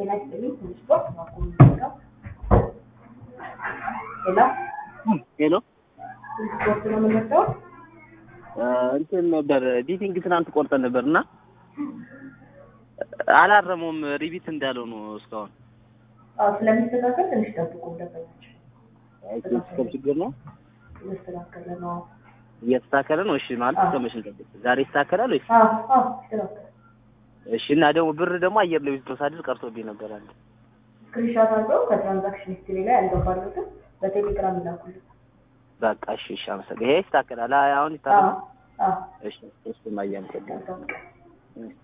ጤና ይስጥልኝ ትንሽ ስፖርት ማቆም ነው። ሌላ ሄሎ ትንሽ ስፖርት ነው የምንወስደው። እንትን ነበር ዲቲንግ ትናንት ቆርጠን ነበር እና አላረመውም ሪቢት እንዳለው ነው እስካሁን አዎ ስለሚስተካከል ትንሽ ጠብቁ ደንበኞች። ሲስተም ችግር ነው እየተስተካከለ ነው። እየተስተካከለ ነው እሺ ማለት አዎ። እስከመቼ እንጠብቅ ዛሬ ይስተካከላል ወይስ አዎ አዎ ይስተካከላል። እሺ እና ደግሞ ብር ደግሞ አየር ላይ ውስጥ ሳድር ቀርቶብኝ ነበር አንድ ስክሪንሻት አድርገው ከትራንዛክሽን ሂስትሪ ላይ ያልገባሉትን በቴሌግራም ይላኩልን። በቃ እሺ እሺ አመሰግናለሁ ይሄ ይስተካከላል አሁን አዎ ይስተካከላል አዎ እሺ እሺ ማያም መልካም ቀን። እሺ